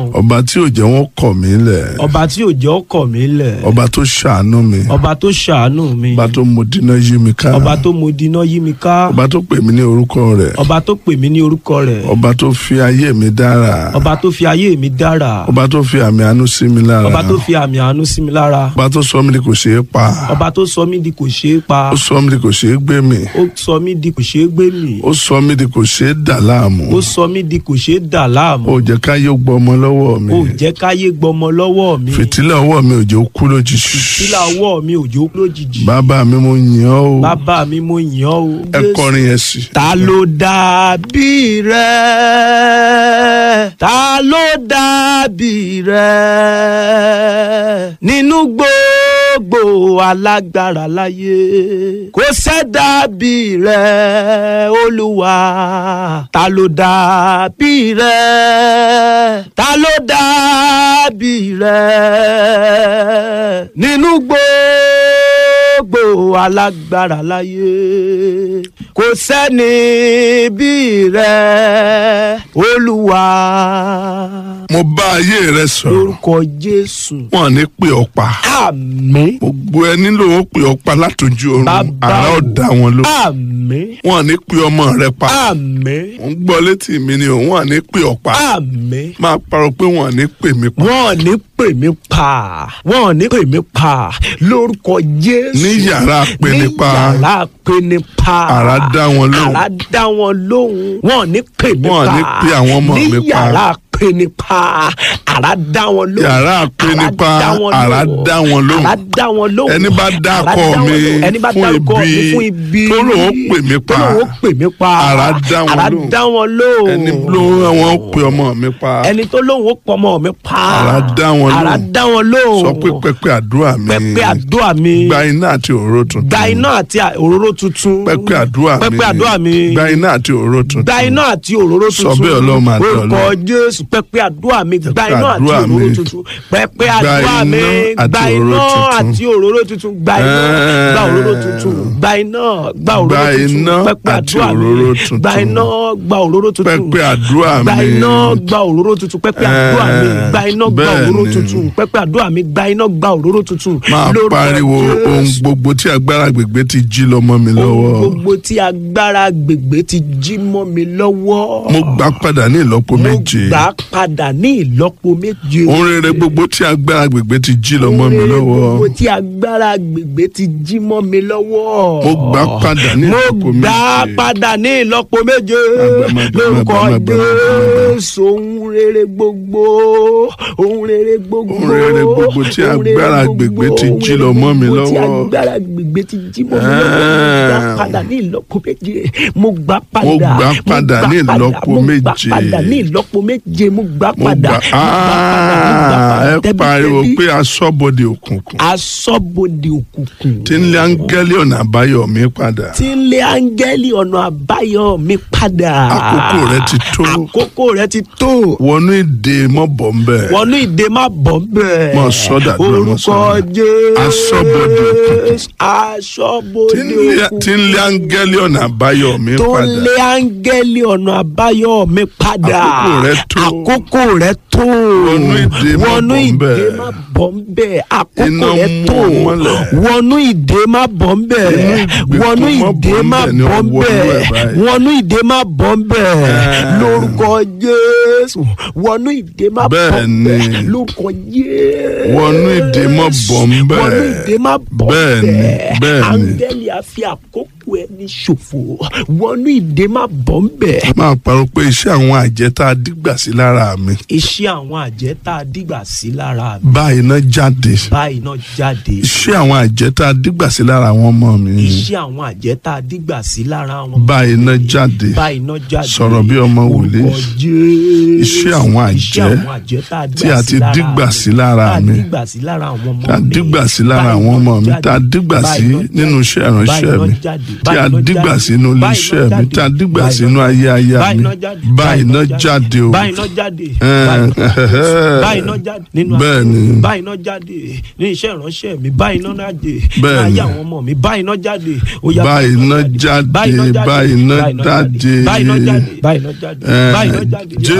ọba tí ò jẹ́ wọ́n kọ̀ mí lẹ̀ ọba tí ò jẹ́ ọkọ̀ mi lẹ̀ ọba tó ṣàánú mi ọba tó ṣàánú mi ọba tó mo dínà yí mi ká ọba tó mo dínà yí mi ká ọba tó pè mí ní orúkọ rẹ̀ ọba tó pè mí ní orúkọ rẹ̀ ọba tó fi ayé mi dára ọba tó fi ayé mi dára ọba tó fi àmì àánú sí mi lára ọba tó fi àmì àánú sí mi lára ọba tó sọ mí di kò ṣeé pa ọba tó sọ mí di kò ṣeé pa ó sọ mí di kò ṣeé gbé mi ó sọ mí di kò ṣeé gbé mì ó sọ mí di kò ṣeé dà láàmú ó sọ mí di kò ṣeé dà láàmú ó jẹ́ káyé gbọ́ ọmọ lọ́wọ́ mi ó jẹ́ káyé gbọmọ lọ́wọ́ mi fìtílà ọwọ́ mi ò jẹ́ ó kú lójijì sílà ọwọ́ mi òjò lójijì bàbá mi mo yìn ọ́ o bàbá mi mo yàn ọ́ o. ẹ kọrin yẹn sí. ta ló dàbí rẹ ta ló dàbí rẹ nínú gbogbo alágbára láyé kò sẹ́dàbí rẹ olúwa ta ló dàbí rẹ ta ló dàbí rẹ nínú gbogbo alágbára láyé kò sẹ́ni bí rẹ olúwa mo bá ayé rẹ sọ̀rọ̀ lórúkọ jésù wọn ní pè ọ́ pa àmín gbogbo ẹ nílò ó pè ọ́ pa látòjú oorun Bàbá àrà o. ọ̀dà wọn ló àmín wọn ní pè ọmọ rẹ pa àmín mo ń gbọ́ létí mi ni òun wọn ní pè ọ́ pa àmín máa parọ́ pé wọn ní pè mí pa wọn ò ní pè mí pa wọn ò ní pè mí pa lórúkọ jésù Ní yàrá apẹnipa. ní yàrá apẹnipa Àrá dá wọn lóhùn. àrá dá wọn lóhùn wọn ò ní pè mí Wọn ò pa ní pe àwọn ọmọ mi ní pa. yàrá apẹnipa àrá dá wọn lóhùn Yàrá apẹnipa, àrá dá wọn lóhùn. àrá dá wọn lóhùn Ẹni bá dá Àrá akọ dá wọn mi lóhùn. ẹni bá fún dárúkọ mi ibi, fún ibi tó lóun ó pè mí pa. tó lóun ó pè mí pa Àrá dá wọn àrá lóhùn. dá wọn lóhùn ẹni ló wọn pe ọmọ mi pa ẹni tó lóhùn ó pọ̀ ọmọ mi pa Àrá dá wọn lóhùn. àrá dá wọn lóhùn sọ pé pẹpẹ àdúrà mi pẹpẹ àdúrà mi gba iná àti òróró tuntun gba iná àti òróró tuntun pẹpẹ àdúrà mi pẹpẹ àdúrà mi gba iná àti òróró tuntun gba iná àti òróró Sọ tuntun bẹ́ẹ̀ Ọlọ́run máa dán orúkọ Ọlọ́run. jésù pẹpẹ àdúrà mi gba Pẹpẹ iná àti àdúrà mi. òróró tuntun pẹpẹ Gba àdúrà mi iná gba àti iná òróró tuntun. àti òróró tuntun gba iná Ẹ́ẹ̀. gba òróró tuntun gba iná gba òróró Gba tuntun iná pẹpẹ àti àdúrà mi òróró tuntun. gba iná gba òróró tuntun pẹpẹ àdúrà gba mi iná gba òróró tuntun pẹpẹ àdúrà mi Ẹ́ẹ̀. gba iná gba Bẹ́ẹ̀ òróró ni. tuntun pẹpẹ àdúrà mi gba iná gba òróró tuntun máa Lórúkọ pariwo Jésù. ohun gbogbo tí agbára gbègbè ti jí lọ́mọ mi ohun lọ́wọ́ gbogbo tí agbára gbègbè ti jí mọ́ mi lọ́wọ́. mo gbà padà ní ìlọ́po méje mo gbà á padà ní ìlọ́po méje. ohun rere gbogbo tí agbára gbègbè ti jí lọ́mọ mi Ohun rere lọ́wọ́ gbogbo tí agbára gbègbè ti jí mọ́ mi lọ́wọ́. mo gbà padà ní mo ìlọ́po gbà á méje padà ní ìlọ́po méje. Má gbà, má gbà, lórúkọ má gbà, má gbà, má gbà. Jésù ohun rere gbogbo ohun rere gbogbo Ohun rere gbogbo tí ohun rere agbára gbogbo, gbègbè ti ohun jí rere lọ mọ́ mi gbogbo tí lọ́wọ́. agbára gbègbè ti jí mọ́ mi lọ́wọ́ mo gbà á padà ní ìlọ́po méje mo gbà á padà Mo gbà á mo padà gbà á ní padà, ìlọ́po mo gbà á méje. padà ní ìlọ́po méje mo gbà á mo padà gbà mo gbà á padà, mo gbà á padà. ẹ Tẹ́bí, pariwo tẹ́bí. pé aṣọ́bodè òkùnkùn asọ́bodè òkùnkùn tí ń lé áńgẹ́lì ọ̀nà àbáyọ mi padà tí ń lé áńgẹ́lì ọ̀nà àbáyọ mi padà. Àkókò rẹ ti tó. àkókò rẹ ti tó. wọnú ìdè mọ́bọ̀ ń bẹ̀ wọnú ìdè má bọ̀ bẹ́ẹ̀. Mọ sọ́dà dúró, mọ orúkọ sọ́dà. jésù. Aṣọ́bodè òkùnkùn. tí aṣọ́bodè ń lé- òkùnkùn. tí ń lé áńgẹ́lì ọ̀nà àbáyọ mi tó ń padà lé áńgẹ́lì ọ̀nà àbáyọ mi padà. Àkókò rẹ tó. àkókò rẹ tó. Wọnú ìdè má wọnú bọ̀ ń ìdè bẹ̀. má bọ̀ ń bẹ̀. àkókò Iná rẹ mú tó. ọ mọ́lẹ̀. wọnú ìdè má bọ̀ ń bẹ̀. ìgbèkùn wọnú má ìdè bọ̀ ń má bẹ̀ ni bọ̀ ń ọwọ́ inú ẹ̀ bẹ̀. báyìí. wọnú ìdè má bọ̀ ń bẹ̀. Ẹ́ẹ̀. lórúkọ jésù wọnú ìdè má bọ̀ Bẹ́ẹ̀ ń bẹ̀. ni. lórúkọ jésù. Wọnú ìdè má bọ̀ ń bẹ̀. wọnú ìdè má bọ̀ ń Bẹ́ẹ̀ ni, bẹ̀. bẹ́ẹ̀ ni. áńgẹ́lì á fi àkókò ẹni ṣòfò wọnú ìdè má bọ̀ ń bẹ̀. máa parọ́ pé iṣẹ́ àwọn àjẹ́ tá a dígbà sí lára mi iṣẹ́ àwọn àjẹ́ tá a dìgbà sí lára mi báyìí náà jáde báyìí náà jáde. iṣẹ́ àwọn àjẹ́ tá a dígbà sí lára àwọn ọmọ mi iṣẹ́ àwọn àjẹ́ tá a dìgbà sí lára wọn. báyìí náà jáde báyìí náà jáde. Sọ̀rọ̀ bí ọmọ wòlíì. Orúkọ Jésù. Iṣẹ́ àwọn àjẹ́ Iṣẹ́ àwọn àjẹ́ tá a tí a ti dígbà sí lára mi. tá a dígbà sí lára àwọn ọmọ mi. tá a dígbà sí lára àwọn ọmọ mi tá a dígbà sí nínú iṣẹ́ ìránṣẹ́ mi tí a dígbà sínú ilé iṣẹ́ mi tá a dígbà sínú ayé aya mi báyìí náà jáde o báyìí náà jáde Ẹ́ẹ̀. báyìí náà jáde nínú Bẹ́ẹ̀ ayé ni. mi. báyìí náà jáde ní iṣẹ́ ìránṣẹ́ mi báyìí náà jáde Bẹ́ẹ̀ ní ni. ayé àwọn ọmọ mi báyìí náà jáde ó yá, Báyìí náà jáde, báyìí náà jáde. báyìí náà jáde báyìí náà jáde Ẹ́ẹ̀. báyìí náà jáde Jésù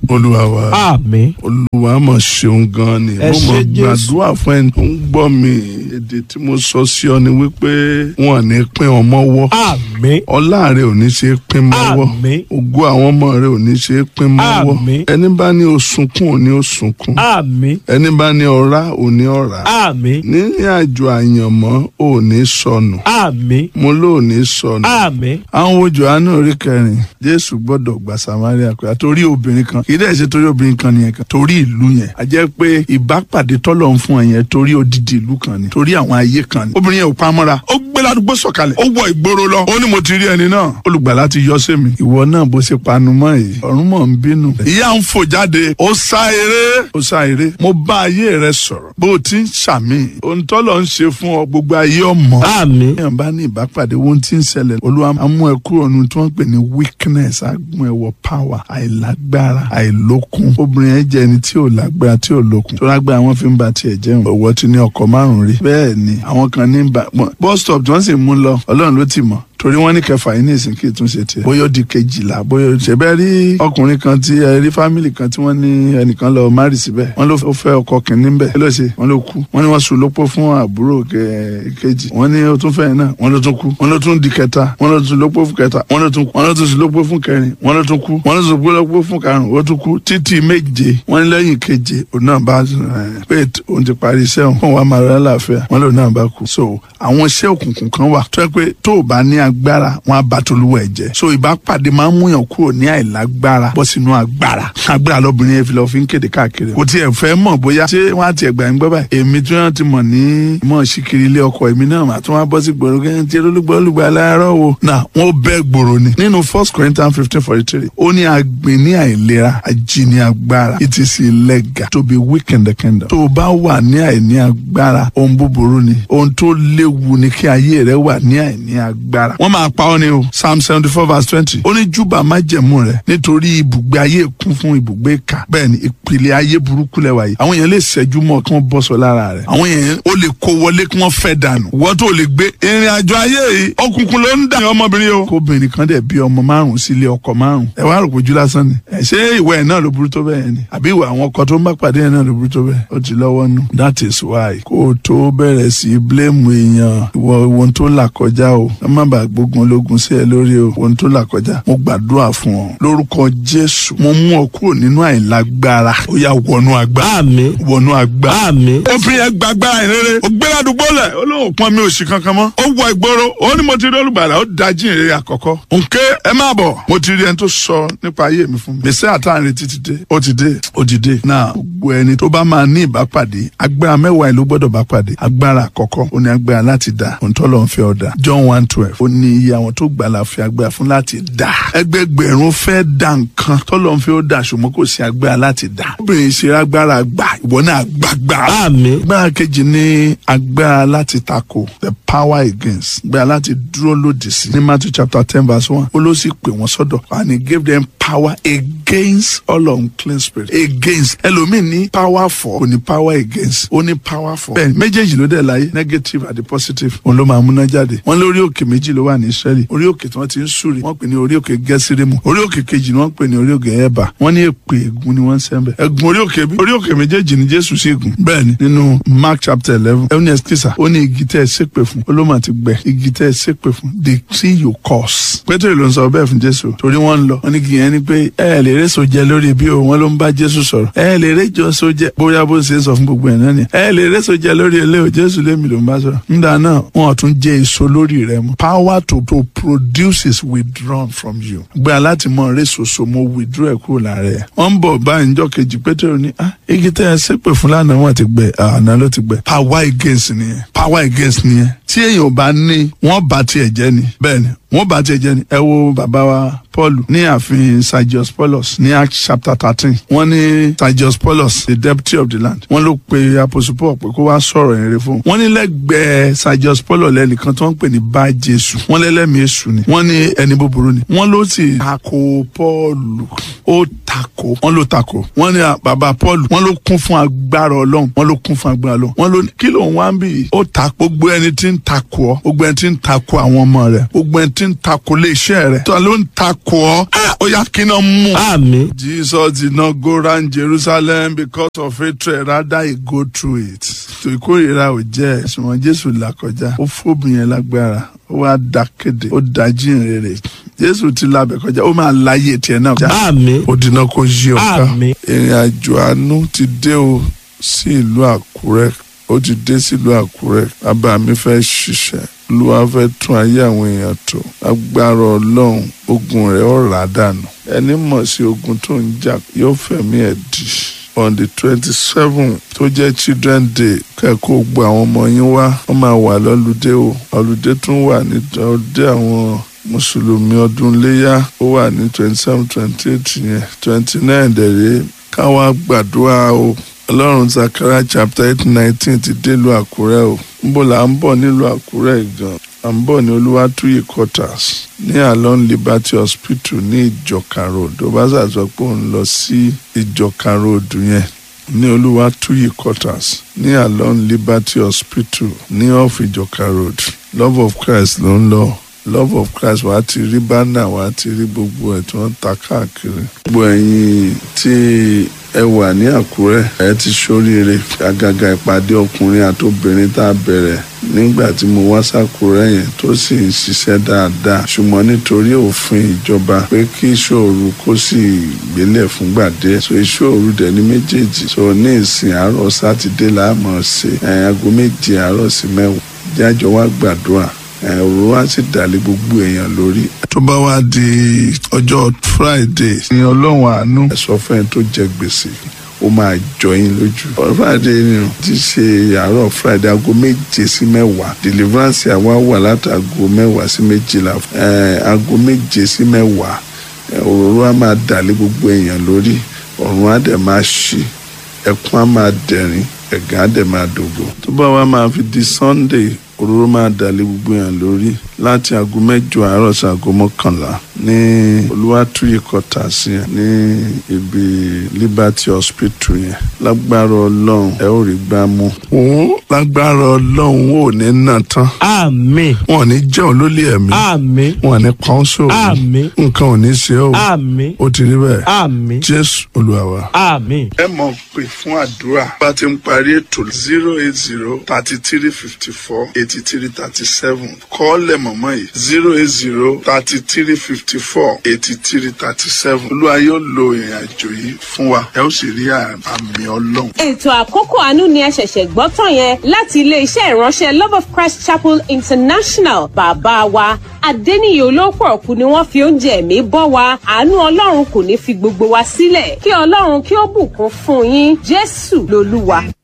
olúwa wa àmín olúwa mọ̀ ṣeun gan ni Ẹ mo ṣé mọ̀ Jésù. gbàdúrà fún ẹni tó ń gbọ́ mi èdè tí mo sọ sí ọ ni wípé wọn ò ní pín ọmọ wọ́ àmín ọlá rẹ ò ní ṣe é pín mọ́wọ́ Àmín. ògo àwọn ọmọ rẹ ò ní ṣe é pín mọ́wọ́ Àmín. ẹni bá ní o sunkún ò ní o sunkún àmín ẹni bá ní ọ̀rá ò ní ọ̀rá àmín nínú àjò àyànmọ́ ò ní sọnù àmín mo ló ní sọnù àmín àwọn wo johannu orí kẹrin jésù gbọ́dọ̀ gba samaria pé torí obìnrin kan kì í dẹ̀ ṣe torí obìnrin kan nìyẹn kan torí ìlú yẹn a jẹ́ pé ìbápàdé tọ́lọ̀ ń fún ẹ yẹn torí odidi ìlú kan ni torí àwọn ayé kan ni obìnrin yẹn ò pamọ́ra ó gbé ládùúgbò sọ̀kalẹ̀ ó wọ ìgboro lọ ó ní mo ti rí ẹni náà olùgbàlà ti yọ sí mi ìwọ náà bó ṣe panu mọ́ yìí ọ̀run mọ̀ ń bínú ìyá ń fò jáde ó sá eré ó sá eré mo bá ayé rẹ sọ̀rọ̀ bó o ti ń ṣàmì ohun tọ́lọ̀ ń ṣe fún ọ gbogbo ayé ọmọ àmín èèyàn bá ní ìbápàdé ohun tí ń ṣẹlẹ̀ olúwa á mú ẹ kúrò nínú tí wọ́n ń pè ní weakness á mú ẹ wọ power àìlágbára àìlókun obìnrin yẹn jẹ́ ẹni tí ò lágbára tí ò lókun tó lágbára wọn fi ń ba tiẹ̀ jẹun ọ̀wọ́ ti ní ọkọ̀ márùn-ún rí bẹ́ẹ̀ ni àwọn kan ní ba bus stop tí wọ́n sì mú lọ ọlọ́run ló ti mọ̀ torí wọ́n ní kẹfà yìí ní ìsìn kí ìtún ṣe tiẹ̀ bóyá ó di kejìlá bóyá ó ṣe bẹ́ẹ̀ rí ọkùnrin kan tí ẹ rí fámìlì kan tí wọ́n ní ẹnìkan lọ márì síbẹ̀ wọ́n ló fẹ́ ọkọ kìnínní bẹ̀ kí ló ṣe wọ́n ló kú wọ́n ní wọ́n sùn lópó fún àbúrò kẹ- kejì wọ́n ní ó tún fẹ́ náà wọ́n ló tún kú wọ́n ló tún di kẹta wọ́n ló tún lópó fún kẹta wọ́n ló tún kú wọ́n ló tún sùn lópó fún kẹrin wọ́n ló tún kú wọ́n ló tún lópó fún karùn-ún ó tún kú títí méje wọ́n ní lẹ́yìn keje òun náà bá ẹ, pé òun ti parí iṣẹ́ òun fún wa máa rẹ́ láàfíà wọ́n lòun náà bá kú so àwọn iṣẹ́ òkùnkùn kan wà tó yẹ pé tó o bá ní agbára wọn á bá tolúwa ẹ̀ jẹ́ so ìbápàdé máa ń múyàn kúrò ní àìlágbára bọ́ sínú agbára agbára lọ́bìnrin yẹn fi lọ fi ń kéde káàkiri kò tiẹ̀ fẹ́ mọ̀ bóyá ṣé wọ́n á tiẹ̀ gbà ń gbọ́ báyìí èmi tí wọ́n ti mọ̀ ní mọ̀ síkiri ilé ọkọ̀ èmi náà mà tún wá bọ́ sí gbòòrò kẹ́hìn tí olùgbò olùgbò aláàárọ̀ wo náà wọ́n bẹ́ gbòòrò ni nínú first corinthians fifteen forty three ó ní agbìn ní àìlera ají ní agbára it is illegal to be weak in the kingdom tó o bá wà ní àìní agbára ohun búburú ni ohun tó léwu ni kí ayé rẹ wà ní àìní agbára wọ́n máa pa ọ́ ni o psalm seventy four verse twenty ó ní júbà májẹ̀mú rẹ nítorí ibùgbé ayé kún fún ibùgbé ìkà bẹ́ẹ̀ ni ìpìlẹ̀ ayé burúkú lẹ́wà yìí àwọn èèyàn lè ṣẹ́jú mọ́ kí wọ́n bọ́ sọ lára rẹ̀ àwọn èèyàn ó lè kó wọlé kí wọ́n fẹ́ dànù wọ́n tó lè gbé ìrìn àjò ayé yìí ọkùnkùn ló ń dà ní ọmọbìnrin o. kóbìnrin kan dẹ̀ bí ọmọ márùn-ún sílé ọkọ márùn-ún ẹ wá rò pójú lásán ni ẹ ṣé ìwà ẹ̀ náà ló burú tó bẹ́ẹ̀ ni àbí ìwà àwọn ọkọ tó ń bá pàdé ẹ̀ náà ló burú tó bẹ́ẹ̀ ó ti lọ́wọ́ nù. that is why kó o tó bẹ̀rẹ̀ sí í blame èèyàn ìwọ ohun tó là kọjá o ẹ má bàa gbógun ológun sí ẹ lórí o ohun tó là kọjá mo gbàdúrà fún ọ lórúkọ jésù mo mú ọ kúrò nínú àìlágbára ó yá wọnú agbára àmín wọnú agbára àmín obìnrin yẹn gbàgbára ìrere ó gbé ládùúgbò lẹ ó lóun pọn mi òsì kankan mọ́ ó wọ ìgboro ó ní mo ti rí olùgbàlà ó dájú ìrere àkọ́kọ́ nké ẹ má bọ̀ mo ti rí ẹni tó sọ nípa ayé mi fún mi gbèsè àtàrin títí dé ó ti dé ó ti dé náà gbogbo ẹni tó bá máa ní ìbápàdé agbára mẹ́wàá ẹ̀ ló gbọ́dọ̀ bá pàdé agbára àkọ́kọ́ ó ní agbára láti dá ohun tó lọ́n fẹ́ ọ̀dà John one twelve ó ní iye àwọn tó gbàlà fi agbára fún láti dá ẹgbẹgbẹ̀rún fẹ́ dá nǹkan tó lọ́n fẹ́ ó dà ṣùgbọ́n kò sí agbára láti dá obìnrin ṣe agbára gbà ìwọ náà gbàgbára àmín agbára kejì ní agbára láti tako the power against agbára láti dúró lòdì sí ní Matthew chapter ten verse one ó ló sì pè wọ́n sọ́dọ̀ and he gave them power against all unclean spirit against ẹlòmíì ní power for kò ní power against ó ní power for bẹ́ẹ̀ méjèèjì ló dẹ̀ láyé negative àti positive òun ló máa múná jáde wọ́n lórí òkè méjì ló wà ní Israeli orí òkè tí wọ́n ti ń súre wọ́n pè ní orí òkè gẹ́sírímù orí òkè kejì ni wọ́n pè ní orí òkè ẹ̀bà wọ́n ní èpè ègún ni wọ́n ń sẹ́ńbẹ̀ ẹ̀gún orí òkè bí orí òkè méjèèjì ni Jésù sì gùn bẹ́ẹ̀ ni nínú Mark chapter eleven ẹ̀wọ̀n ẹ̀sìkìsà ó ní igi tẹ́ ẹ ṣépè fún olómà ti gbẹ igi tẹ́ ẹ ṣépè fún the tree you curse Pétérì ló ń sọ bẹ́ẹ̀ fún Jésù torí wọ́n ń lọ wọ́n ní kí yẹn ni pé ẹ lè réso jẹ lórí bí o wọ́n ló ń bá Jésù sọ̀rọ̀ ẹ lè réjọ so jẹ bóyá bó ṣe ń sọ fún gbogbo ẹ̀ náà ni ẹ lè réso jẹ lórí ilé o Jésù lémi ló ń bá sọ̀rọ̀ nígbà náà wọn ò tún jẹ èso lórí rẹ mọ́ power to to produce is withdrawn from you gbé aláti mọ réso so mo withdraw ẹ kúrò lára ẹ wọ́n ń bọ̀ báyìí níjọ́ kejì Pétérì ní ah igi tẹ́ ẹ ṣépè fún lánàá wọn ti gbẹ àná ló ti gbẹ power against nìyẹn power against nìyẹn tí èèyàn ò bá ní wọ́n bá tiẹ̀ jẹ́ ni bẹ́ẹ̀ ni wọ́n bá tiẹ̀ jẹ́ ni ẹ wo bàbá wa Paul ní ààfin Sergius Paulus ní Acts chapter thirteen wọ́n ní Sergius Paulus the deputy of the land wọ́n ló pe apostle Paul pé kó wá sọ̀rọ̀ ìrere fún un wọ́n ní lẹ́gbẹ̀ẹ́ Sergius Paulus lẹ́nìkan tí wọ́n ń pè ní bá Jésù wọ́n lẹ́lẹ́mìí èṣù ni wọ́n ní ẹni búburú ni wọ́n ló sì tako Paul ó tako wọ́n ló tako wọ́n ní bàbá paul wọ́n ló kún fún agbára ọlọ́run wọ́n ló kún fún agbára ọlọ́run wọ́n ló ní kí ló ń wá ń bì í ó ta gbogbo ẹni tí ń tako ọ gbogbo ẹni tí ń tako àwọn ọmọ rẹ gbogbo ẹni tí ń tako ilé iṣẹ́ rẹ tó ló ń tako ọ ó yá kí náà mú. àmín. Jesus did not go round Jerusalem because of hatred rather he go through it. tó ìkórìíra ò jẹ́ ṣùgbọ́n Jésù là kọjá ó fóbìn yẹn lágbára ó wá da kéde ó da jíǹrere Jésù ti labẹ̀ kọjá ó máa láyé tiẹ̀ náà. àmín. ó dínà kó yí ọ̀ká Àmín. ìrìn àjò àánú ti dé o sí ìlú Àkúrẹ́ ó ti dé sílùú Àkúrẹ́ bàbá mi fẹ́ ṣiṣẹ́ olúwa fẹ́ tún ayé àwọn èèyàn tó agbára ọlọ́run ogun rẹ̀ ó rà dànù ẹni mọ̀ sí ogun tó ń jà yóò fẹ̀mí ẹ̀ dì on the twenty seven tó jẹ́ children day kẹ́kọ̀ọ́ gbọ́ àwọn ọmọ yín wá wọ́n máa wà lọ́lùdé o ọ̀lùdé tún wà ní ọdẹ àwọn mùsùlùmí ọdún léyà ó wà ní twenty seven twenty eight yẹn twenty nine dẹ̀rẹ́ káwá gbàdúrà o ọlọ́run zakara chapter eight nineteen ti délùú àkúrẹ́ o níbo là ń bọ̀ nílùú àkúrẹ́ gan à ń bọ̀ ní olúwatúyì quarters ní alon liberty hospital ní ìjọka road ó bá ṣàṣọ pé òun lọ sí ìjọka road yẹn ní olúwatúyì quarters ní alon liberty hospital ní off ìjọka road love of christ ló ń lọ love of christ wàá ti rí bánà wàá ti rí gbogbo ẹ̀ tí wọ́n ń ta káàkiri. gbogbo ẹ̀yin tí ẹ wà ní àkúrẹ́ ẹ ti ṣoríire àgàgà ìpàdé ọkùnrin àti obìnrin tá a bẹ̀rẹ̀ nígbà tí mo wá sàkúrẹ́ yẹn tó sì ń ṣiṣẹ́ dáadáa ṣùgbọ́n nítorí òfin ìjọba pé kí ìṣòro kó sì gbélé fúngbà díẹ̀ so ìṣòro dẹ̀ ní méjèèjì so ní ìsìn àárọ̀ sátidé láàmú ṣe ẹ̀ aago méje àárọ̀ sí mẹ́wàá jájọ wá gbàdúrà ẹ̀rọ wá sì dàlẹ́ gbogbo èèyàn lórí. tó bá wá di ọjọ́ friday ní ọlọ́run àánú ẹ̀sọ́ fẹ́ẹ́ tó jẹ gbèsè ó máa jọ yín lójú. ọ̀rọ̀ friday ni o ti ṣe àárọ̀ friday aago méje sí mẹ́wàá deliverance àwa wà látàgò mẹ́wàá sí méjìlá ẹ̀ aago méje sí mẹ́wàá òróró á máa dàlẹ́ gbogbo èèyàn lórí ọ̀run á dẹ̀ máa ṣí ẹkún á máa dẹ̀rín ẹ̀gán á dẹ̀ máa dògbò. tó bá wá máa fi di sunday òróró máa dàlẹ́ gbogbo èèyàn lórí láti aago mẹ́jọ àárọ̀ sí aago mọ́kànlá ní olúwàtúyè kọta sí yẹn ní ibi liberty hospital yẹn lágbára ọlọ́run ẹ ó rí gbá mú. òun lágbára ọlọ́run ò ní nà tán àmín. wọn ò ní jẹun lólè ẹ̀mí àmín. wọn ò ní pọ́n sóòrùn àmín. nǹkan ò ní ṣe ọ́ àmín. ó ti rí bẹ́ẹ̀ àmín. jésù olúwa wa àmín. ẹ mọ̀ pé fún àdúrà bá ti ń parí ètò zero eight zero thirty three fifty four eighty three thirty seven kọ́ọ̀lẹ̀ mọ̀mọ́ yìí zero eight zero thirty three fifty four eighty three thirty seven olúwa yóò lo ìrìn àjò yìí fún wa ẹ ó sì rí àmì ọlọ́run. ètò àkókò àánú ni ẹ ṣẹ̀ṣẹ̀ gbọ́ tán yẹn láti iléeṣẹ́ ìránṣẹ́ love of christ chapel international bàbá wa adẹ́niyè olóòpọ̀ ọ̀kú ni wọ́n fi oúnjẹ ẹ̀mí bọ́ wa àánú ọlọ́run kò ní fi gbogbo wa sílẹ̀ kí ọlọ́run kí ó bùkún fún yín jésù lolúwa.